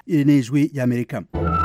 iri ni ijwi ry'amerika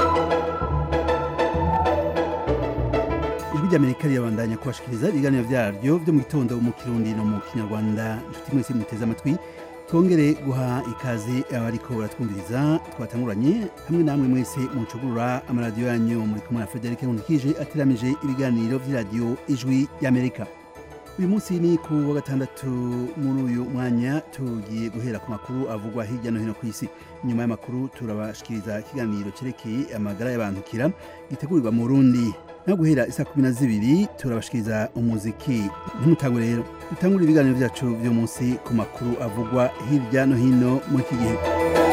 ijwi ry'amerika rirabandanya kubashikiriza ibiganiro vyaryo vyo mu gitondo mu kirundi no mu kinyarwanda inshuti mwese muteze amatwi twongere guha ikaze abariko baratwumviriza twatanguranye hamwe namwe mwese mucugurura amaradiyo yanyu muri kumwe na Frederic Nkundikije ateramije ibiganiro vy'iradiyo ijwi ry'Amerika uyu munsi ni ku wa gatandatu muri uyu mwanya tugiye guhera ku makuru avugwa hirya no hino ku isi nyuma y'amakuru turabashikiriza ikiganiro cerekeye amagara y'abantukira gitegurirwa mu Burundi naho guhera isa kumi na zibiri turabashikiriza umuziki ntimutangwe rero dutangure ibiganiro vyacu vyo munsi ku makuru avugwa hirya no hino muri iki gihe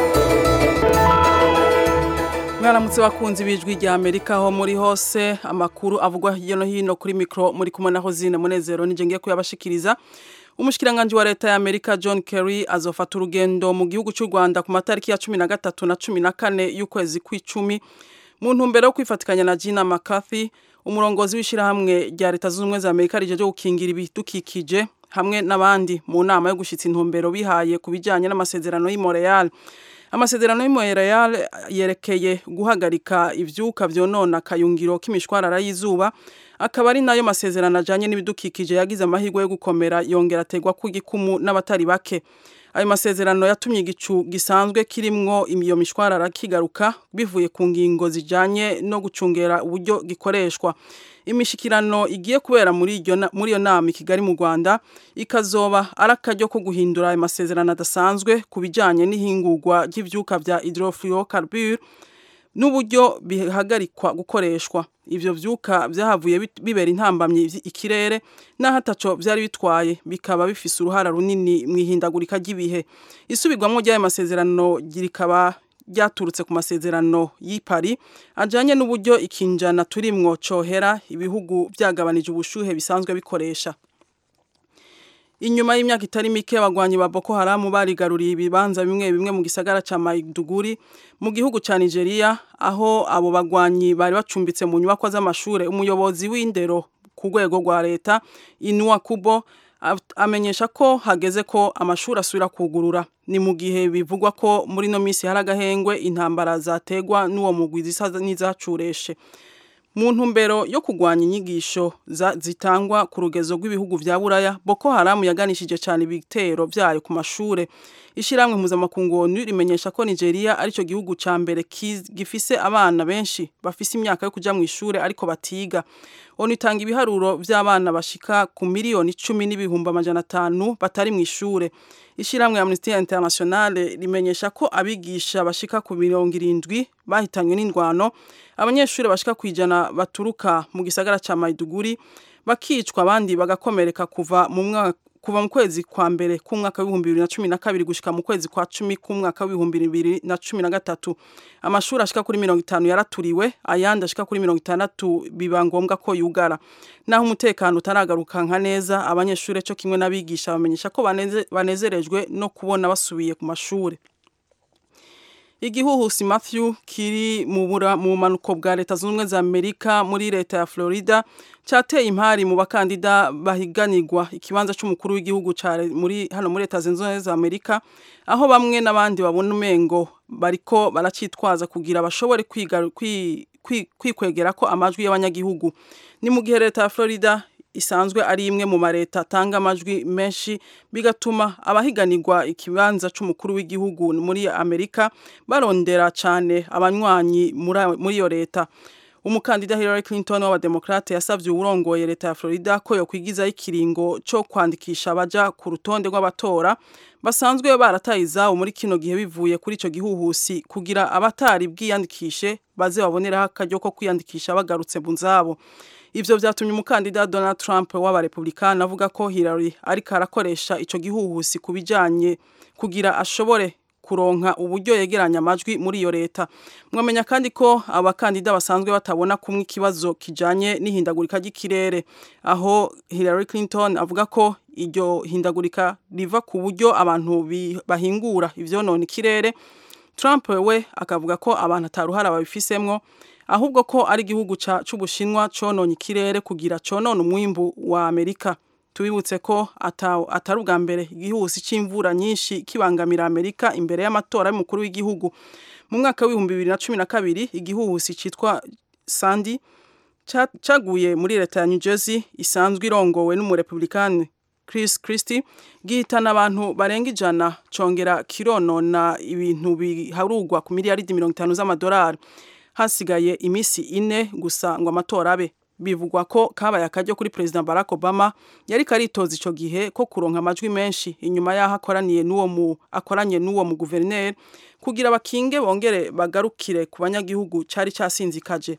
mwaramutse bakunzi bijwi rya Amerika aho muri hose amakuru avugwa hirya no hino kuri mikro muri kumwe na Hozine Munezero nije ngiye kuyabashikiriza umushikiranganje wa leta ya Amerika John Kerry azofata urugendo mu gihugu cy'u Rwanda ku matariki ya 13 na 14 y'ukwezi kw'icumi mu ntumbero yo kwifatikanya na Gina McCarthy umurongozi w'ishirahamwe rya leta zunze ubumwe za Amerika rije gukingira ibidukikije hamwe n'abandi mu nama yo gushitsa intumbero bihaye ku bijanye n'amasezerano y'i Montreal amasezerano y'i Montreal yerekeye guhagarika ivyuka vyonona akayungiro k'imishwarara y'izuba akaba ari nayo masezerano ajanye n'ibidukikije yagize amahirwe yo gukomera yongera ategwa ku gikumu n'abatari bake ayo masezerano yatumye igicu gisanzwe kirimwo iyo mishwarara kigaruka bivuye ku ngingo zijanye no gucungera uburyo gikoreshwa imishikirano igiye kubera muri iyo muri iyo nama i Kigali mu Rwanda ikazoba ari akaryo ko guhindura ayo masezerano adasanzwe ku bijanye n'ihingurwa ry'ivyuka vya hydrofluorocarbure n'uburyo bihagarikwa gukoreshwa ivyo vyuka vyahavuye bibera intambamye ikirere naho ataco vyari bitwaye bikaba bifise uruhara runini mwihindagurika ry'ibihe isubirwamwo ry'ayo masezerano rikaba ryaturutse ku masezerano y'i Paris ajanye n'uburyo ikinjana turimwo cohera ibihugu vyagabanije ubushuhe bisanzwe bikoresha Inyuma y'imyaka itari mike abagwanyi ba Boko Haram barigaruriye ibibanza bimwe bimwe mu gisagara ca Maiduguri mu gihugu ca Nigeria aho abo bagwanyi bari bacumbitse mu nyubakwa z'amashure umuyobozi w'indero ku rwego rwa leta Inua Kubo amenyesha ko hageze ko amashuri asubira kugurura ni mu gihe bivugwa ko muri no misi hari agahengwe intambara zategwa n'uwo mugwi zisa n'izacureshe mu ntumbero yo kurwanya inyigisho zitangwa ku rugezo rw'ibihugu vya buraya boko haramu yaganishije cyane ibitero vyayo ku mashure ishiramwe mpuzamakungu onu rimenyesha ko nigeria arico gihugu ca mbere gifise abana benshi bafise imyaka yo kuja mu ishure ariko batiga onu itanga ibiharuro vy'abana bashika ku miliyoni icumi n'ibihumbi amajana atanu batari mu ishure ishiramwe Amnesty International rimenyesha ko abigisha bashika ku mirongo irindwi bahitanywe n'indwano abanyeshuri bashika kwijana baturuka mu gisagara ca Maiduguri bakicwa abandi bagakomereka kuva mu mwaka kuva mu kwezi kwa mbere k'umwaka w'ibihumbi bibiri na cumi na kabiri gushika mu kwezi kwa cumi k'umwaka w'ibihumbi bibiri na cumi na gatatu amashuri ashika kuri mirongo itanu yaraturiwe ayandi ashika kuri mirongo itandatu biba ngombwa ko yugara naho umutekano utaragaruka nka neza abanyeshuri co kimwe n'abigisha bamenyesha ko baneze, banezerejwe no kubona basubiye ku mashuri igihuhusi Matthew kiri mu mu manuko bwa leta zunze ubumwe za Amerika muri leta ya Florida cateye impari mu bakandida bahiganirwa ikibanza c'umukuru w'igihugu muri hano muri leta zunze ubumwe za Amerika aho bamwe n'abandi babona umengo bariko baracitwaza kugira bashobore kwiga kwikwegera ko amajwi y'abanyagihugu ni mu gihe leta ya Florida isanzwe ari imwe mu mareta atanga amajwi menshi bigatuma abahiganirwa ikibanza c'umukuru w'igihugu muri Amerika barondera cane abanywanyi muri iyo leta umukandida Hillary Clinton w'abademokrate yasavye uwurongoye leta ya Florida ko yokwigizaho ikiringo co kwandikisha abaja ku rutonde rw'abatora basanzwe barataye izabo muri kino gihe bivuye kuri ico gihuhusi kugira abatari bwiyandikishe baze baboneraho akaryo ko kwiyandikisha bagarutse mu nzabo ivyo vyatumye umukandida Donald Trump w'abarepublikani avuga ko Hillary ariko arakoresha ico gihuhusi kubijanye kugira ashobore kuronka uburyo yegeranya amajwi muri iyo leta mwamenya kandi ko abakandida basanzwe batabona kumwe ikibazo kijanye n'ihindagurika ry'ikirere aho Hillary Clinton avuga ko iryo hindagurika riva ku buryo abantu bahingura ivyonona ikirere Trump we akavuga ko abantu ataruhara babifisemwo ahubwo ko ari igihugu c'ubushinwa cononye ikirere kugira conone umwimbu wa Amerika tubibutse ko atari ubwa mbere igihuhusi c'imvura nyinshi kibangamira Amerika imbere y'amatora y'umukuru w'igihugu mu mwaka w'ibihumbi bibiri na cumi na kabiri igihuhusi citwa Sandy caguye muri leta ya New Jersey isanzwe irongowe n'umurepublikani Chris Christie gihitana abantu barenga ijana congera kironona ibintu biharugwa ku miliyaridi mirongo itanu z'amadolari hasigaye imisi ine gusa ngo amatora abe bivugwa ko kabaye akaryo kuri President Barack Obama yari karitoza ico gihe ko kuronka amajwi menshi inyuma yaho akoraniye n'uwo mu akoranye n'uwo mu guverineri kugira bakinge bongere bagarukire ku banyagihugu cari casinzikaje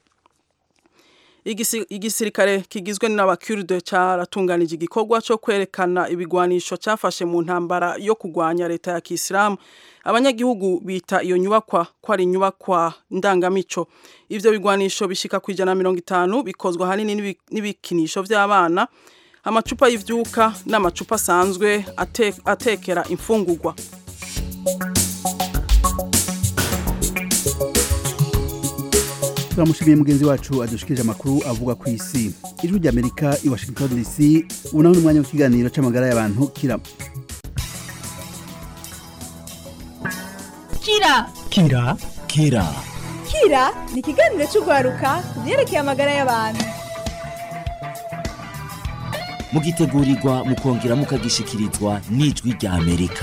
igisirikare kigizwe n'abakurde caratunganije igikorwa cyo kwerekana ibigwanisho cyafashe mu ntambara yo kugwanya leta ya kisilamu abanyagihugu bita iyo nyubakwa ko ari inyubakwa ndangamico ivyo bigwanisho bishika ku ijana na mirongo itanu bikozwa ahanini n'ibikinisho vy'abana amacupa y'ivyuka n'amacupa asanzwe ate, atekera imfungurwa turamushimiye mugenzi wacu adushikirije amakuru avuga ku isi ijwi ry'amerika i washington dc ubu naho ni umwanya w'ikiganiro c'amagara y'abantu kira kira kira kira kira ni ikiganiro cy'urwaruka ku byerekeye amagara y'abantu mugitegurirwa mukongera mukagishikirizwa n'ijwi rya amerika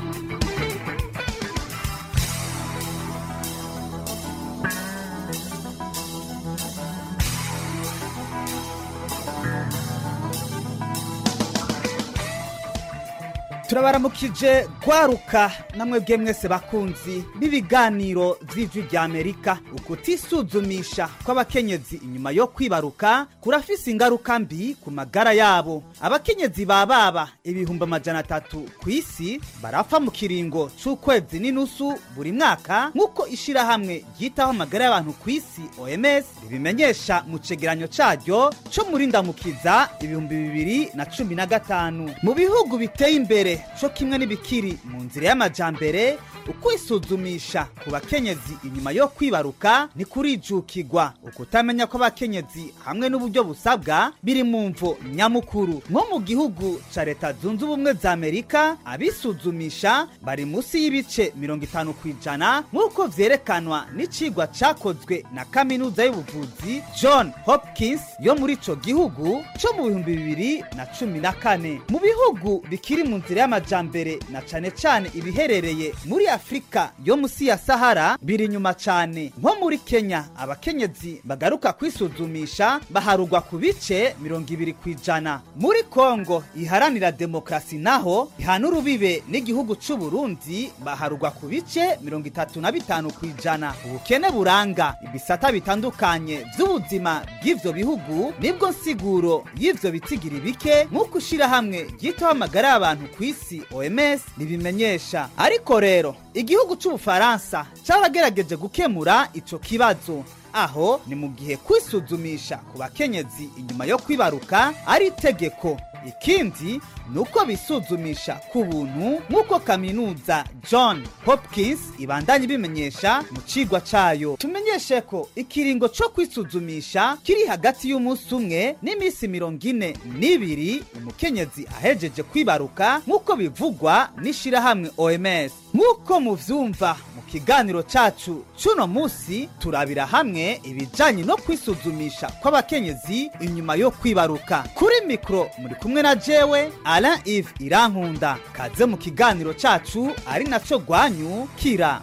turabaramukije gwaruka namwe bwe mwese bakunzi b'ibiganiro vy'ijwi rya amerika ukutisuzumisha kw'abakenyezi inyuma yo kwibaruka kurafise ingaruka mbi ku magara yabo abakenyezi ba baba ibihumbi amajana atatu ku isi barapfa mu kiringo c'ukwezi n'inusu buri mwaka nk'uko ishirahamwe ryitaho amagara y'abantu ku isi oms ribimenyesha mu cegeranyo caryo co muri ndamukiza ibihumbi bibiri na cumi na gatanu mu bihugu biteye imbere co kimwe n'ibikiri mu nzira y'amajambere ukwisuzumisha ku bakenyezi inyuma yo kwibaruka ni kurijukirwa ukutamenya ko abakenyezi hamwe n'uburyo busabwa biri mu mvo nyamukuru nko mu gihugu ca leta zunze ubumwe za amerika abisuzumisha bari munsi y'ibice mirongo itanu ku ijana nk'uko vyerekanwa n'icigwa cakozwe na kaminuza y'ubuvuzi john hopkins yo muri ico gihugu co mu bihumbi bibiri na cumi na kane mu bihugu bikiri mu nzira y'amajambere na cane cane ibiherereye muri afurika yo musi ya sahara biri inyuma cane nko muri kenya abakenyezi bagaruka kwisuzumisha baharugwa ku bice mirongo ibiri ku ijana muri kongo iharanira demokarasi naho ihana urubibe n'igihugu c'uburundi baharugwa ku bice mirongo itatu na bitanu ku ijana ubukene buranga ibisata bitandukanye vy'ubuzima bw'ivyo bihugu nibwo nsiguro y'ivyo bitigiri bike nk'uko ishirahamwe ryitaho amagara y'abantu ku isi oms ribimenyesha ariko rero igihugu c'ubufaransa caragerageje gukemura ico kibazo aho ni mu gihe kwisuzumisha ku bakenyezi inyuma yo kwibaruka ari itegeko ikindi ni uko bisuzumisha ku buntu nk'uko kaminuza john hopkins ibandanye ibimenyesha mu cigwa cayo tumenyeshe ko ikiringo co kwisuzumisha kiri hagati y'umunsi umwe n'iminsi mirongo ine n'ibiri umukenyezi ahejeje kwibaruka nk'uko bivugwa n'ishirahamwe oms nk'uko muvyumva mu kiganiro cacu c'uno musi turabira hamwe ibijanye no kwisuzumisha kw'abakenyezi inyuma yo kwibaruka kuri mikro muri kumwe na jewe alain ive irankunda kaze mu kiganiro cacu ari naco gwanyu kira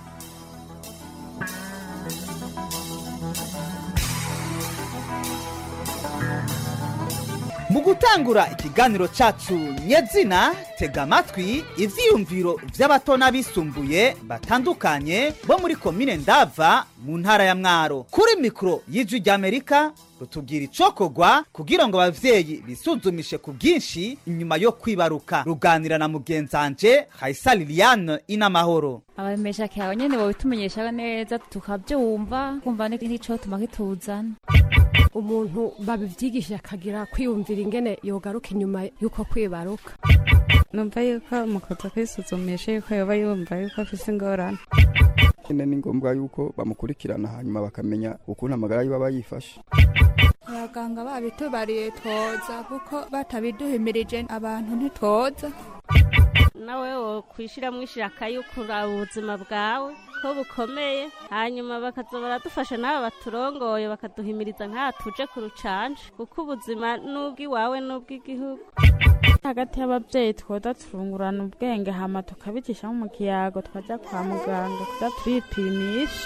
mu gutangura ikiganiro cacu nyezina tega amatwi ivyiyumviro vy'abato n'abisumbuye batandukanye bo muri komine ndava mu ntara ya mwaro kuri mikoro y'ijwi ry'amerika rutubwira icokorwa kugira ngo abavyeyi bisuzumishe ku bwinshi inyuma yo kwibaruka ruganira na mugenzanje hayisa liliane inamahoro abamesha kyawe nyene bobitumenyesha neza tukavyumva kumva n'ico tuma kituzana umuntu babivyigisha akagira kwiyumvira ingene yogaruka inyuma y'uko kwibaruka numva yuko umukozi kwisuzumisha yuko yoba yumva yuko afise ingorane nyine ni ngombwa yuko bamukurikirana hanyuma bakamenya ukuntu amagara yiwe aba yifashe abaganga babitubariye twoza kuko batabiduhimirije abantu ntitwoza nawe wo kwishyiramo ishaka yo kuraba ubuzima bwawe ko bukomeye hanyuma bakaza baradufasha n'aba baturongoye bakaduhimiriza nk'aha tuje ku rucanje kuko ubuzima n'ubw'iwawe n'ubw'igihugu hagati y'ababyeyi twoza turungurana ubwenge hama tukabicishamo mu kiyago twajya kwa muganga kuza turipimisha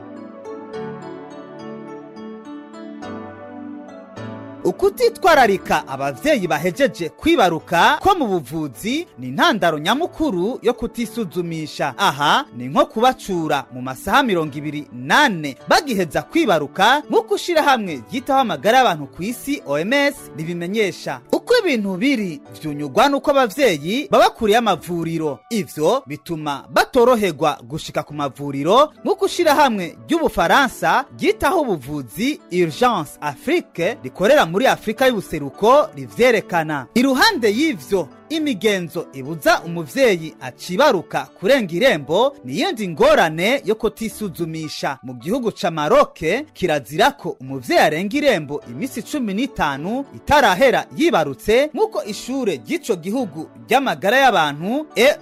ukutitwararika abavyeyi bahejeje kwibaruka ko mu buvuzi ni intandaro nyamukuru yo kutisuzumisha aha ni nko kubacura mu masaha mirongo ibiri nane bagiheza kwibaruka nk'uko ishirahamwe ryitaho amagara y'abantu ku isi oms ribimenyesha uko ibintu biri vyunyugwa n'uko abavyeyi baba kure y'amavuriro ivyo bituma batoroherwa gushika ku mavuriro nk'uko ishirahamwe ry'ubufaransa ryitaho ubuvuzi urgence afrique rikorera muri afurika y'ubuseruko rivyerekana iruhande y'ivyo imigenzo ibuza umuvyeyi acibaruka kurenga irembo niyindi ngorane yo kutisuzumisha mu gihugu ca maroke kirazira ko umuvyeyi arenga irembo imisi cumi n'itanu itarahera yibarutse nk'uko ishure ry'ico gihugu ry'amagara y'abantu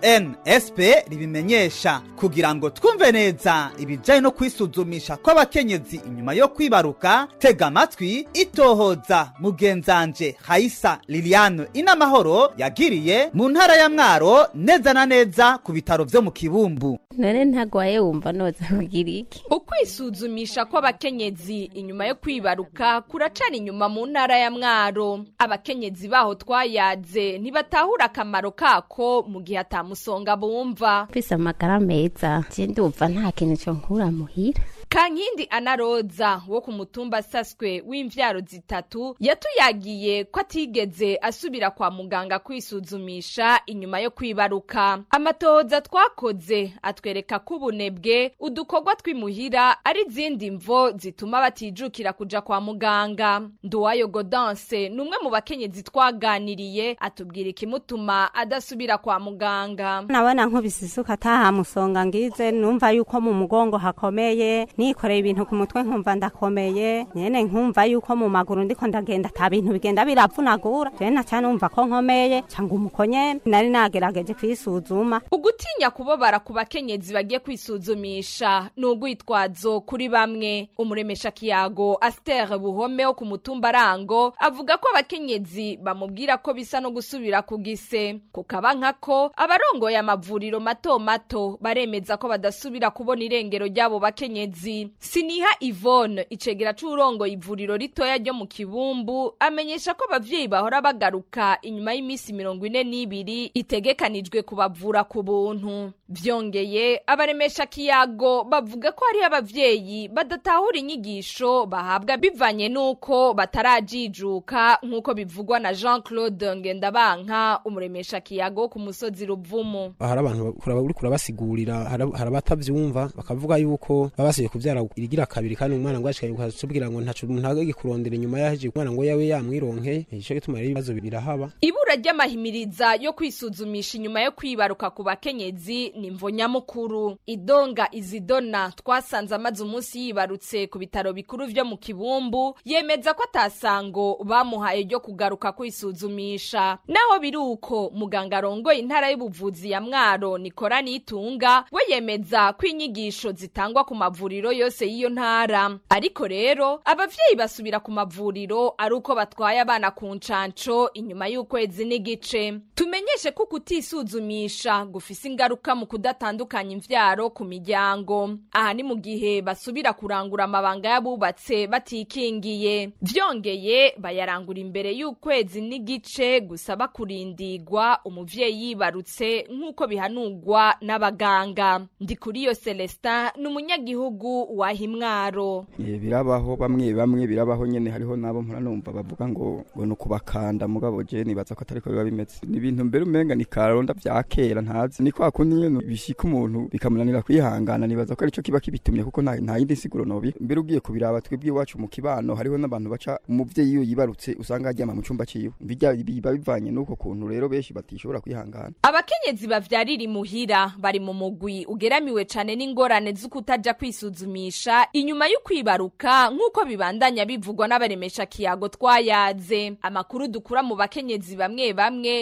ensp ribimenyesha kugira ngo twumve neza ibijanye no kwisuzumisha kw'abakenyezi inyuma yo kwibaruka tega amatwi itohoza mugenzanje haisa liliane inamahoro yagiriye mu ntara ya mwaro neza na neza ku bitaro vyo mu kibumbu none ntagwaye wumva noza kugira iki ukwisuzumisha kw'abakenyezi inyuma yo kwibaruka kuracana inyuma mu ntara ya mwaro abakenyezi baho twayaze ntibatahura akamaro kako mu gihe atamusonga bumva twise amagara meza je ndumva nta kintu co nkura muhira kankindi anaroza wo ku mutumba saswe w'imvyaro zitatu yatuyagiye ko atigeze asubira kwa muganga kwisuzumisha inyuma yo kwibaruka amatohoza twakoze atwereka ko ubunebwe udukorwa tw'imuhira ari izindi mvo zituma batijukira kuja kwa muganga nduwayo godanse ni umwe mu bakenyezi twaganiriye atubwira ikimutuma adasubira kwa muganga nabona nkubise isuka atahamusonga ngize numva yuko mu mugongo hakomeye nikoreye ibintu ku mutwe nkumva ndakomeye nyene nkumva yuko mu maguru ndiko ndagenda ata bintu bigenda biravunagura je naca numva ko nkomeye canga umukonye nari nagerageje kwisuzuma ugutinya kubobara ku bakenyezi bagiye kwisuzumisha ni ugwitwazo kuri bamwe umuremesha kiyago Aster Buhome wo ku mutumba Rango avuga ko abakenyezi bamubwira ko bisa no gusubira ku gise kukaba nkako abarongoye amavuriro mato mato baremeza ko badasubira kubona irengero ry'abo bakenyezi siniha Yvonne icegera c'urongoye ivuriro ritoya ryo mu kibumbu amenyesha ko abavyeyi bahora bagaruka inyuma y'imisi mirongo ine n'ibiri itegekanijwe kubavura ku buntu vyongeye abaremesha kiyago bavuga ko hariho abavyeyi badatahura inyigisho bahabwa bivanye n'uko batarajijuka nk'uko bivugwa na jean claude ngendabanka umuremesha kiyago wo ku musozi ruvumu hari abantu kuraba uri kurabasigurira hari hari abatavyumva bakavuga yuko baba basiye kuvyara irigira kabiri kandi umwana ngo ashikaye ukatubwira ngo ntaco umuntu agege kurondera inyuma yaheje umwana ngo yawe yamwironke ico gituma rero ibibazo birahaba ibura ry'amahimiriza yo kwisuzumisha inyuma yo kwibaruka ku bakenyezi ni mvo nyamukuru idonga izidona twasanze amaze umunsi yibarutse ku bitaro bikuru vyo mu kibumbu yemeza ko atasango bamuhaye ryo kugaruka kwisuzumisha naho biri uko muganga arongoye intara y'ubuvuzi ya mwaro nikora nitunga we yemeza ko inyigisho zitangwa ku mavuriro yose y'iyo ntara ariko rero abavyeyi basubira ku mavuriro ari uko batwaye abana ku ncanco inyuma y'ukwezi n'igice tumenyeshe ko kutisuzumisha gufise ingaruka mu kudatandukanya imvyaro ku miryango aha ni mu gihe basubira kurangura amabanga y'abubatse batikingiye vyongeye bayarangura imbere y'ukwezi n'igice gusaba kurindigwa umuvyeyi yibarutse nk'uko bihanurwa n'abaganga ndikuriyo celestin ni umunyagihugu wa himwaro Eh, birabaho bamwe bamwe birabaho nyene hariho nabo mpora numva bavuga ngo ngo nukubakanda mugabo je nibaza ko atariko biba bimeze ni ibintu mbere umenga ni karonda vya kera ntazi ni kwa kundi nyene bishika umuntu bikamunanira kwihangana nibaza ko arico kiba kibitumye kuko nta nta yindi siguro nobi mbere ugiye kubiraba twebwe iwacu mu kibano hariho n'abantu baca umuvyeyi iyo yibarutse usanga aryama mu cumba ciwe bijya biba bivanye n'uko kuntu rero benshi batishobora kwihangana abakenyezi bavyarira imuhira bari mu mugwi ugeramiwe cane n'ingorane z'ukutaja kwisuzumisha inyuma y'ukwibaruka nk'uko bibandanya bivugwa n'abaremesha kiyago twayaze amakuru dukura mu bakenyezi bamwe bamwe ni uko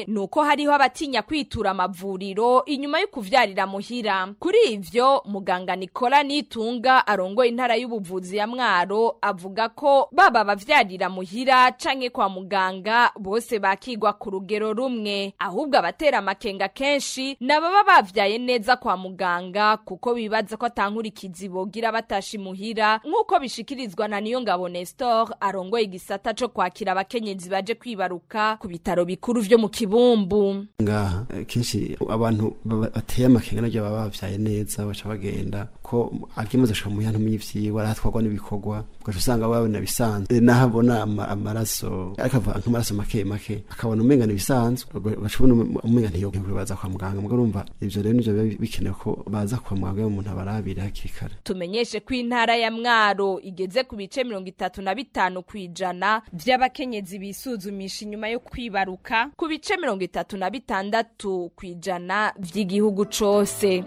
hariho abatinya kwitura amavuriro inyuma yo kuvyarira muhira kuri ivyo muganga Nicola Nitunga arongoye intara y'ubuvuzi ya Mwaro avuga ko baba abavyarira muhira canke kwa muganga bose bakigwa ku rugero rumwe ahubwo abatera amakenga kenshi nababa bavyaye neza kwa muganga kuko bibaza ko atankurikizi bogira batasha imuhira nk'uko bishikirizwa na niyo ngabo Nestor arongoye igisata co kwakira abakenyezi baje kwibaruka ku bitaro bikuru vyo mu kibumbu ngaha eh, kenshi abantu baba- bateye amakenga nabyo baba bavyaye neza baca bagenda ko akimaze gushika mu yantu mw'ivyiwe aratwarwa n'ibikorwa ugaca usanga babona bisanzwe Eh, naho abona ama- amaraso ariko avuga nk'amaraso make make akabona umenga bisanzwe ugaca ubona umenga ntiyokwiye baza kwa muganga mugo urumva ivyo rero nivyo biba bikenewe ko baza kwa muganga iyo umuntu abarabire hakiri kare tumenyeshe ko intara ya mwaro igeze ku bice mirongo itatu na bitanu ku ijana vy'abakenyezi bisuzumisha inyuma yo kwibaruka ku bice mirongo itatu na bitandatu ku ijana vy'igihugu cose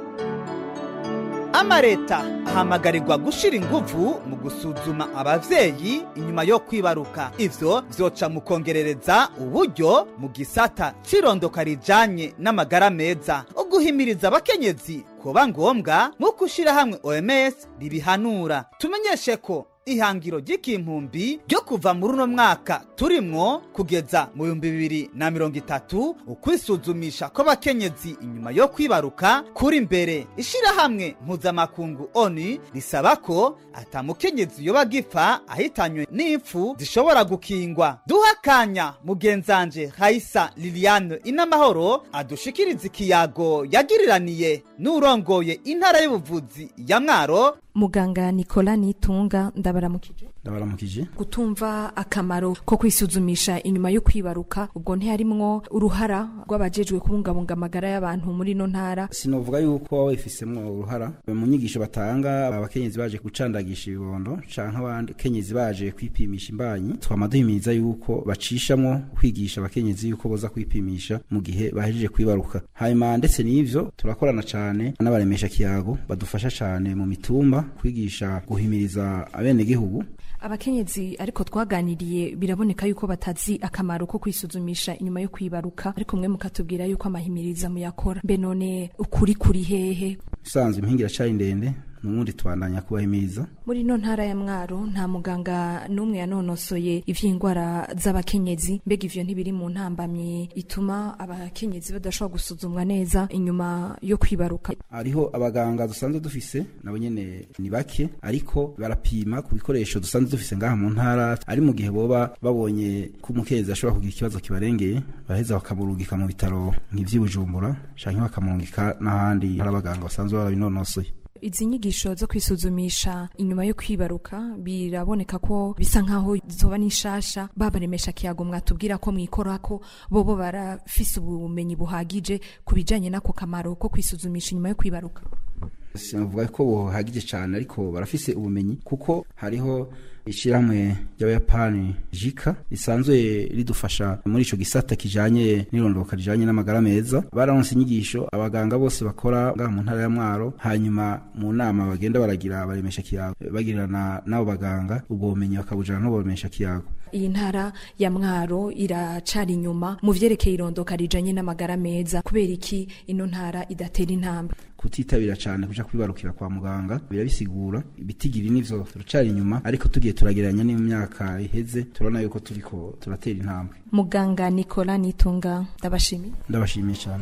amareta ahamagarirwa gushira inguvu mu gusuzuma abavyeyi inyuma yo kwibaruka ivyo vyoca mu kongerereza uburyo mu gisata c'irondoka rijanye n'amagara meza uguhimiriza abakenyezi kuba ngombwa nk'uko hamwe oms ribihanura tumenyeshe ko ihangiro ry'ikimpumbi ryo kuva muri uno mwaka turimwo kugeza mu bihumbi bibiri na mirongo itatu ukwisuzumisha kw'abakenyezi inyuma yo kwibaruka kuri mbere ishirahamwe mpuzamakungu oni risaba ko atamukenyezi yoba agipfa ahitanywe n'impfu zishobora gukingwa duha akanya mugenzanje hayisa liliane inamahoro adushikiriza ikiyago yagiriraniye n'urongoye intara y'ubuvuzi ya mwaro muganga Nicola Nitunga ndabaramukije ndabaramukije gutumva akamaro ko kwisuzumisha inyuma yo kwibaruka ubwo ntiharimwo uruhara rw'abajejwe kubungabunga amagara y'abantu muri ino ntara sinovuga yuko waba wifisemwo uruhara mu nyigisho batanga abakenyezi baje gucandagisha ibibondo canke abakenyezi baje kwipimisha imbanyi twama duhimiriza yuko bacishamwo kwigisha abakenyezi yuko boza kwipimisha mu gihe bahejeje kwibaruka hanyuma ndetse n'ivyo turakorana cane n'abaremesha kiyago badufasha cane mu mitumba kwigisha guhimiriza abenegihugu abakenyezi ariko twaganiriye biraboneka yuko batazi akamaro ko kwisuzumisha inyuma yo kwibaruka ariko mwe mukatubwira yuko amahimiriza muyakora mbe none ukuri kuri hehe usanzwe impingi iracari ndende n'ubundi tubandanya kubahimiriza muri ino ntara ya mwaro nta muganga n'umwe yanonosoye ivy'indwara z'abakenyezi mbega ivyo ntibiri mu ntambamye ituma abakenyezi badashobora gusuzumwa neza inyuma yo kwibaruka hariho abaganga dusanzwe dufise nabo nyene ni bake ariko barapima ku bikoresho dusanzwe dufise ngaha mu ntara ari mu gihe boba babonye ko umukenyezi ashobora kugira ikibazo kibarengeye baraheza bakamurungika mu bitaro nk'ivy'i bujumbura canke bakamurungika n'ahandi hari abaganga basanzwe barabinonosoye izi nyigisho zo kwisuzumisha inyuma yo kwibaruka biraboneka ko bisa nkaho zoba n'ishasha babaremesha kiyago mwatubwira ko mwikora ko bobo barafise ubumenyi buhagije ku bijanye n'ako kamaro ko kwisuzumisha inyuma yo kwibaruka sinavuga ko buhagije cyane ariko barafise ubumenyi kuko hariho ishyirahamwe ry'abayapani jika risanzwe ridufasha muri ico gisata kijanye n'irondoka rijanye n'amagara meza bararonse inyigisho abaganga bose bakora ngaha mu ntara ya mwaro hanyuma mu nama bagenda baragira baremesha kiyago bagirana n'abo baganga ubwo bumenyi bakabujana n'ubwo baremesha kiyago iyi ntara ya mwaro iracari inyuma mu vyerekeye irondoka rijanye n'amagara meza kubera iki ino ntara idatera intambwe kutitabira cyane kuja kwibarukira kwa muganga birabisigura ibitigiri nivyo turacari inyuma ariko tugiye turagereranya n'imyaka iheze turabona yuko turiko turatera intambwe muganga Nicola Nitunga ndabashimiye ndabashimiye cyane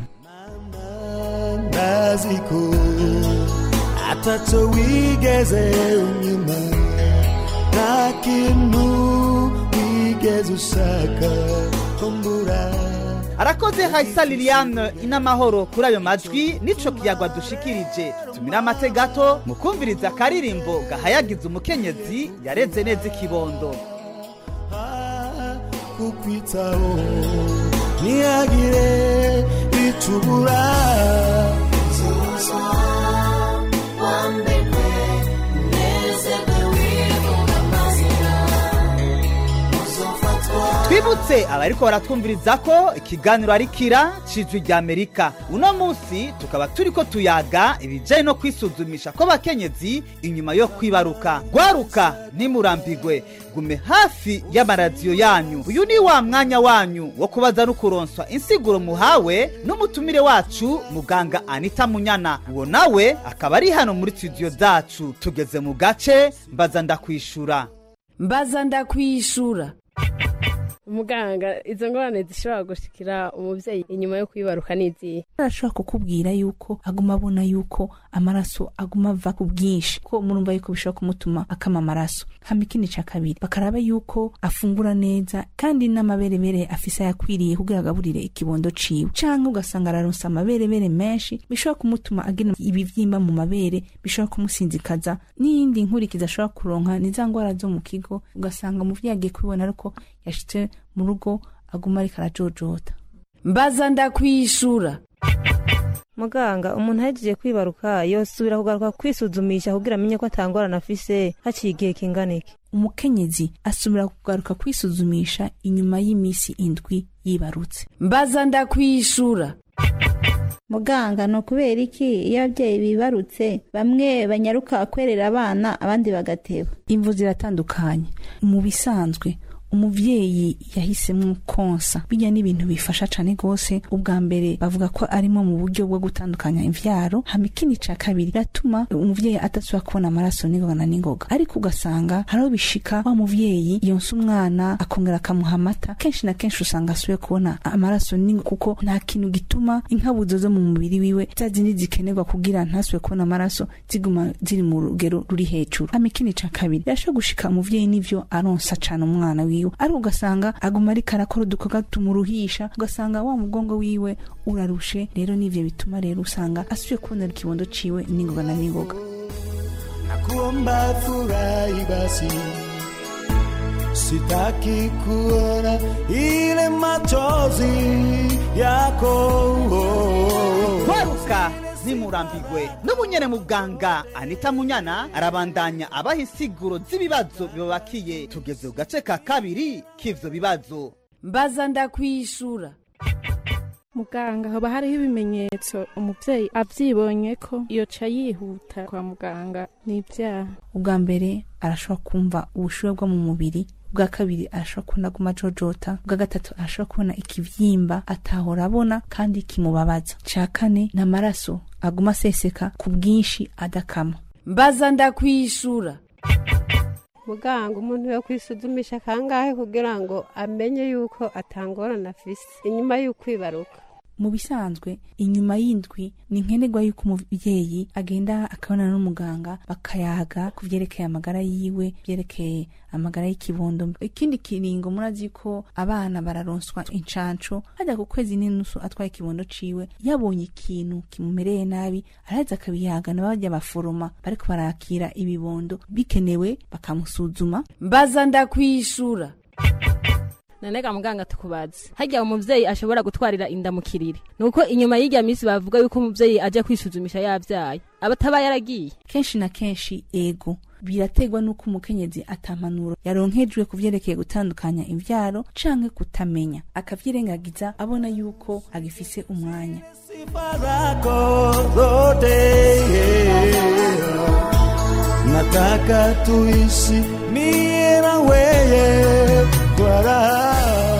naziko ataco wigeze unyuma nta kintu wigeze ushaka kumbura arakoze hayisa liliane inamahoro kuri ayo majwi nico kiyagwa dushikirije tumira amate gato mu kumviriza akaririmbo gahayagiza umukenyezi yareze neza ikibondo kukwitaho ntihagire icubura nibutse abariko baratwumviriza ko ikiganiro ari kira cijwi rya amerika uno munsi tukaba turiko tuyaga ibijanye no kwisuzumisha kw'abakenyezi inyuma yo kwibaruka gwaruka ntimurambigwe gume hafi y'amaradiyo yanyu uyu ni wa mwanya wanyu wo kubaza no kuronswa insiguro muhawe n'umutumire wacu muganga anita munyana uwo nawe akaba ari hano muri studio zacu tugeze mu gace mbaza ndakwishura mbaza ndakwishura umuganga izo ngorane zishobora gushikira umubyeyi inyuma yo kwibaruka n'izihe arashobora kukubwira yuko aguma abona yuko amaraso aguma ava ku bwinshi ko murumva yuko bishobora kumutuma akama amaraso hama ikindi ca kabiri bakaraba yuko afungura neza kandi n'amaberebere afise ayakwiriye kugira agaburire ikibondo ciwe canke ugasanga araronsa amaberebere menshi bishobora kumutuma agira ibivyimba mu mabere bishobora kumusinzikaza n'iyindi nkurikizi ashobora kuronka ni za ngwara zo mu kigo ugasanga umuvyeyi agiye kubibona ariko yashitse mu rugo aguma ariko arajojota mbaza ndakwishura muganga umuntu ahejeje kwibaruka yosubira kugaruka kwisuzumisha kugira amenye ko atangorana afise haciye igihe kingana iki umukenyezi asubira kugaruka kwisuzumisha inyuma y'imisi indwi yibarutse mbaza ndakwishura muganga ni ukubera iki iyo ababyeyi bibarutse bamwe banyaruka kwerera abana abandi bagateba imvu ziratandukanye mu bisanzwe umuvyeyi yahisemo konsa bijya n'ibintu bifasha cane gose ubwa mbere bavuga ko arimo mu buryo bwo gutandukanya imvyaro hama ikindi ca kabiri biratuma umuvyeyi adasubira kubona amaraso n'ingoga na n'ingoga ariko ugasanga hariho bishika wa muvyeyi yonsa umwana akongera akamuha amata kenshi na kenshi usanga asubiye kubona amaraso n'ingoga kuko nta kintu gituma inkabuzo zo mu mubiri wiwe za zindi zikenerwa kugira ntasubire kubona amaraso ziguma ziri mu rugero ruri hejuru hama ikindi ca kabiri birashobora gushika umuvyeyi n'ivyo aronsa cane umwana wiwe ariko ugasanga aguma ariko arakora udukorwa tumuruhisha ugasanga wa mugongo wiwe urarushe rero n'ivyo bituma rero usanga asubiye kubonera ikibondo ciwe n'ingoga na n'ingoga nakuomba furahi basi sitaki kuona ile machozi yako kwaruka ntimurambigwe n'ubunyene muganga anita munyana arabandanya abaha insiguro z'ibibazo bibabakiye tugeze ku gace ka kabiri k'ivyo bibazo mbaza ndakwishura muganga haba hariho ibimenyetso umubyeyi abyibonye ko yoca yihuta kwa muganga ni ibyaha ubwa mbere arashobora kumva ubushuhe bwo mu mubiri ubwa kabiri arashobora kubona aguma jojota ubwa gatatu arashobora kubona ikivyimba atahora abona kandi kimubabaza ca kane ni amaraso aguma aseseka ku bwinshi adakama mbaza ndakwishura muganga umuntu yo kwisuzumisha kangahe kugira ngo amenye yuko atangorana afise inyuma y'ukwibaruka mu bisanzwe inyuma y'indwi ni nkenerwa yuko umubyeyi agenda akabonana n'umuganga bakayaga ku byerekeye amagara yiwe byerekeye amagara y'ikibondo ikindi kiringo murazi ko abana bararonswa incanco hajya ku kwezi n'inusu atwaye ikibondo ciwe yabonye ikintu kimumereye nabi araheza akabiyaga na bajya baforoma bariko barakira ibibondo bikenewe bakamusuzuma mbaza ndakwishura nanega muganga tukubaze hajya umuvyeyi ashobora gutwarira inda mu kiriri nuko inyuma y'irya minsi bavuga yuko umuvyeyi aje kwisuzumisha yavyaye abataba yaragiye kenshi na kenshi ego birategwa n'uko umukenyezi atampanuro yaronkejwe ku vyerekeye gutandukanya imvyaro canke kutamenya akavyirengagiza abona yuko agifise umwanya zako zote nataka tuishi mie na weye kwa raha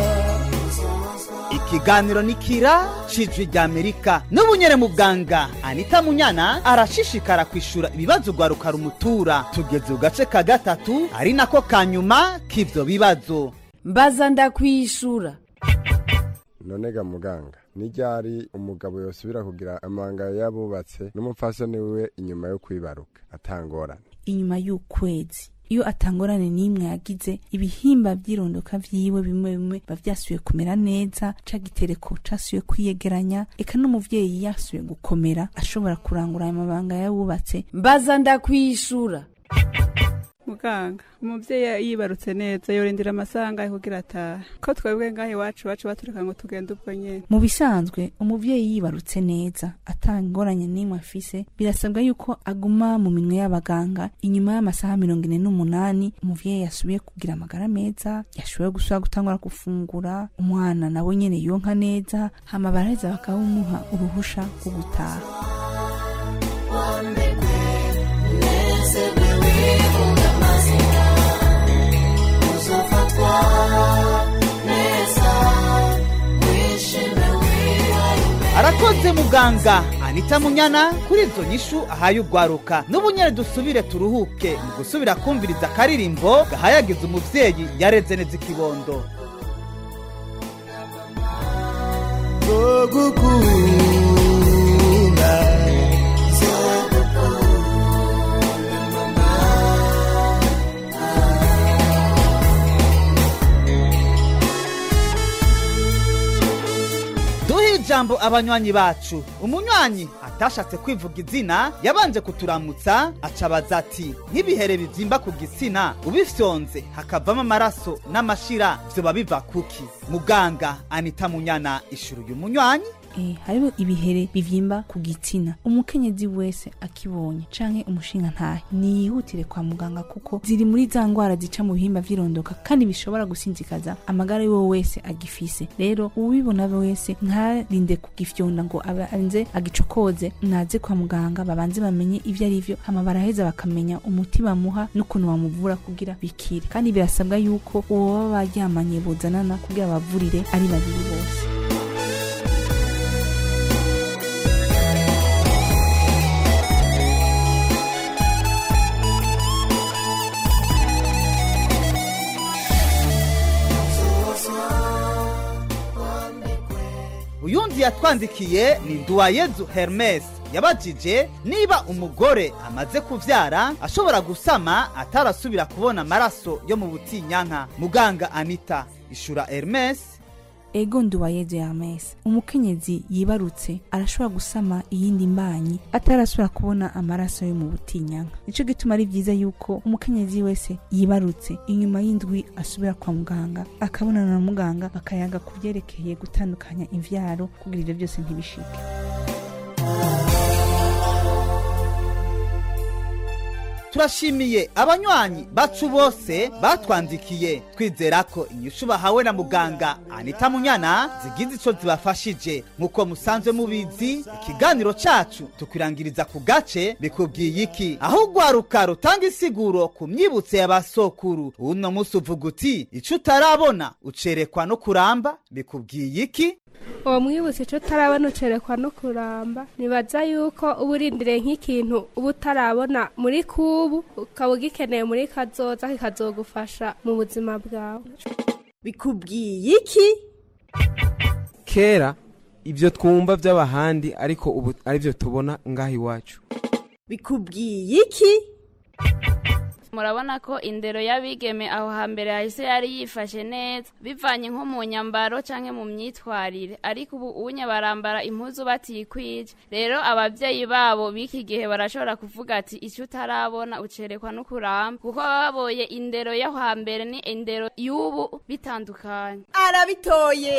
ikiganiro ni kira cijwi rya amerika n'ubunyere muganga anita munyana arashishikara kwishura ibibazo rwaruka rumutura tugeze ku gace ka gatatu ari nako ka nyuma k'ivyo bibazo mbaza ndakwishura nonega muganga nijyari umugabo yosubira kugira amanga y'abubatse n'umupfasoni wiwe inyuma yo kwibaruka atangorane inyuma y'ukwezi iyo atangorane n'imwe yagize ibihimba by'irondoka vyiwe bimwe bimwe biba vyasubiye kumera neza ca gitereko casubiye kwiyegeranya eka n'umuvyeyi yasubiye gukomera ashobora kurangura ayo mabanga y'abubatse mbaza ndakwishura muganga umuvyeyi yibarutse neza yorindira amasaha angahe kugira atahe ko twebwe ngaho iwacu bacu batureka ngo tugende ubwo nyene mu bisanzwe umuvyeyi yibarutse neza atangoranye n'imwe afise birasabwa yuko aguma mu minwe y'abaganga inyuma y'amasaha mirongo ine n'umunani umuvyeyi yasubiye kugira amagara meza yashoboye gusubira gutangura gufungura umwana nawe nyene yonka neza hama baraheza bakawumuha uruhusha rwo gutaha arakoze muganga anita munyana kuri izo nyishu ahaye ugwaruka n'ubu nyene dusubire turuhuke mu gusubira kumviriza akaririmbo gahayagiza umuvyeyi yareze neza ikibondo zogukunda duhe ijambo abanywanyi bacu umunywanyi atashatse kwivuga izina yabanje kuturamutsa acabaza ati nk'ibihere bivyimba ku gitsina ubifyonze hakavamo amaraso n'amashira vyoba biva kuki muganga anita munyana ishuru uyu munywanyi Eh, hariho ibihere bivyimba ku gitsina umukenyezi wese akibonye canke umushinga ntahe niyihutire kwa muganga kuko ziri muri za ngwara zica mu bihimba vy'irondoka kandi bishobora gusinzikaza amagara y'uwo wese agifise rero uwibona wese ntarinde kugifyonda ngo abe anze agicokoze naze kwa muganga babanze bamenye ivyo ari vyo hama baraheza bakamenya umuti bamuha n'ukuntu bamuvura kugira bikire kandi birasabwa yuko uwo baba baryamanye bozanana kugira bavurire ari babiri bose uyundi yatwandikiye ni nduwayezu hermes yabajije niba umugore amaze kuvyara ashobora gusama atarasubira kubona amaraso yo mu butinyanka muganga anita ishura hermes ego nduwayezu yamese umukenyezi yibarutse arashobora gusama iyindi mbanyi atarasubira kubona amaraso yo mu butinyanka nico gituma ari vyiza yuko umukenyezi wese yibarutse inyuma y'indwi asubira kwa muganga akabonana na muganga bakayaga ku vyerekeye gutandukanya imvyaro kugira ivyo byose ntibishike turashimiye abanywanyi bacu bose batwandikiye twizera ko inyishu bahawe na muganga anita munyana zigize ico zibafashije nk'uko musanzwe mubizi ikiganiro cacu tukwirangiriza ku gace bikubwiye iki aho ugwaruka rutanga isiguro ku myibutso ya basokuru uno musi uvuga uti ico utarabona ucerekwa no kuramba bikubwiye iki uwo mwibutse icyo utarabona ucerekwa no kuramba nibaza yuko uba urindiriye nk'ikintu uba utarabona muri kubu ukaba ugikeneye muri kazoza kikazogufasha mu buzima bwawe bikubwiye iki kera ibyo twumva by'abahandi ariko ubu ari byo tubona ngaha iwacu bikubwiye iki murabona ko indero y'abigeme aho hambere hahise yari yifashe neza bivanye nko mu nyambaro canke mu myitwarire ariko ubu unye barambara impuzu batikwije rero abavyeyi babo b'iki gihe barashobora kuvuga ati ico utarabona ucerekwa no kuramba kuko baba baboye indero yo hambere ni indero y'ubu bitandukanye arabitoye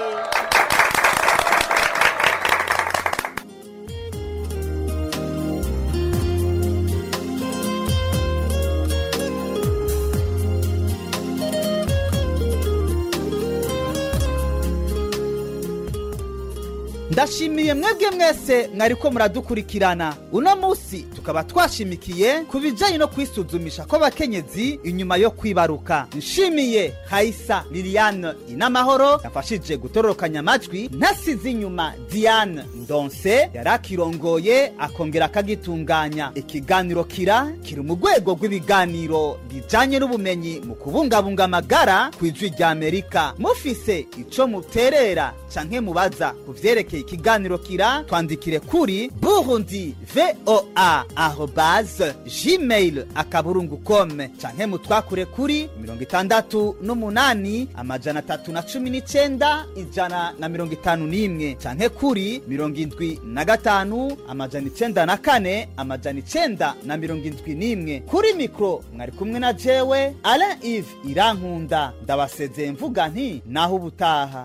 ndashimiye mwebwe mwese mwariko muradukurikirana uno musi tukaba twashimikiye ku bijanye no kwisuzumisha kw'abakenyezi inyuma yo kwibaruka nshimiye hayisa liliane inamahoro yafashije gutororokanya amajwi ntasize inyuma diane ndonse yari akirongoye akongera akagitunganya ikiganiro kira kiri mu rwego rw'ibiganiro bijanye n'ubumenyi mu kubungabunga amagara ku ijwi rya amerika mufise ico muterera canke mubaza ku vyerekeye ikiganiro kira twandikire kuri burundi voa arobase gmail akaburungu kome canke mutwakure kuri mirongo itandatu n'umunani amajana atatu na cumi n'icenda ijana na mirongo itanu n'imwe canke kuri mirongo indwi na gatanu amajana icenda na kane amajana icenda na mirongo indwi n'imwe kuri mikro mwari kumwe na jewe alain ive irankunda ndabasezeye mvuga nti naho ubutaha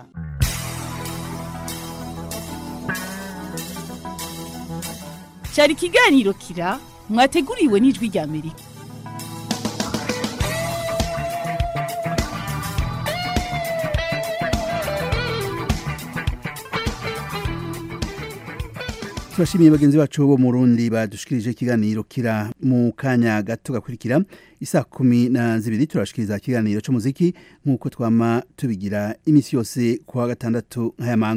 cyari ikiganiro kira mwateguriwe n'ijwi rya amerika turashimiye bagenzi bacu bo mu rundi badushikirije ikiganiro kira mu kanya gato gakurikira isa kumi na zibiri turashikiriza ikiganiro cy'umuziki nk'uko twama tubigira iminsi yose kuwa gatandatu nk'aya